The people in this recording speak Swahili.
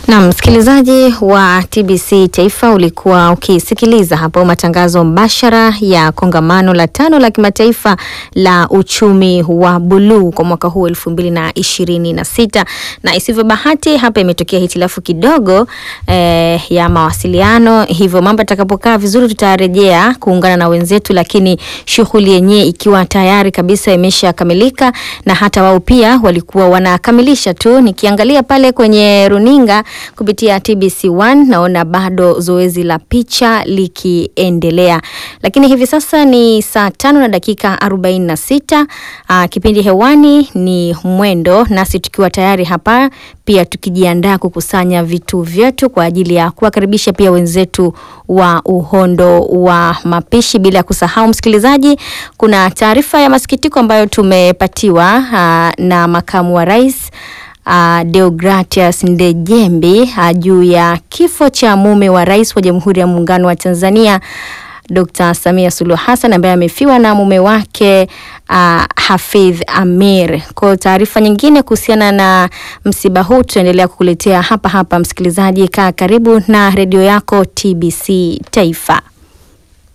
Na msikilizaji wa TBC Taifa, ulikuwa ukisikiliza hapo matangazo mbashara ya kongamano la tano la kimataifa la uchumi wa buluu kwa mwaka huu elfu mbili na ishirini na sita na isivyo bahati hapa imetokea hitilafu kidogo eh, ya mawasiliano, hivyo mambo yatakapokaa vizuri tutarejea kuungana na wenzetu, lakini shughuli yenyewe ikiwa tayari kabisa imeshakamilika na hata wao pia walikuwa wanakamilisha tu. Nikiangalia pale kwenye runinga kupitia TBC1 naona bado zoezi la picha likiendelea, lakini hivi sasa ni saa tano na dakika arobaini na sita. Aa, kipindi hewani ni Mwendo, nasi tukiwa tayari hapa pia tukijiandaa kukusanya vitu vyetu kwa ajili ya kuwakaribisha pia wenzetu wa uhondo wa mapishi. Bila kusahau, msikilizaji, kuna taarifa ya masikitiko ambayo tumepatiwa aa, na makamu wa rais Uh, Deogratias Ndejembi uh, juu ya kifo cha mume wa rais wa Jamhuri ya Muungano wa Tanzania Dr. Samia Suluhu Hassan ambaye amefiwa na mume wake uh, Hafidh Amir. Kwa taarifa nyingine kuhusiana na msiba huu tutaendelea kukuletea hapa hapa. Msikilizaji, kaa karibu na redio yako TBC Taifa.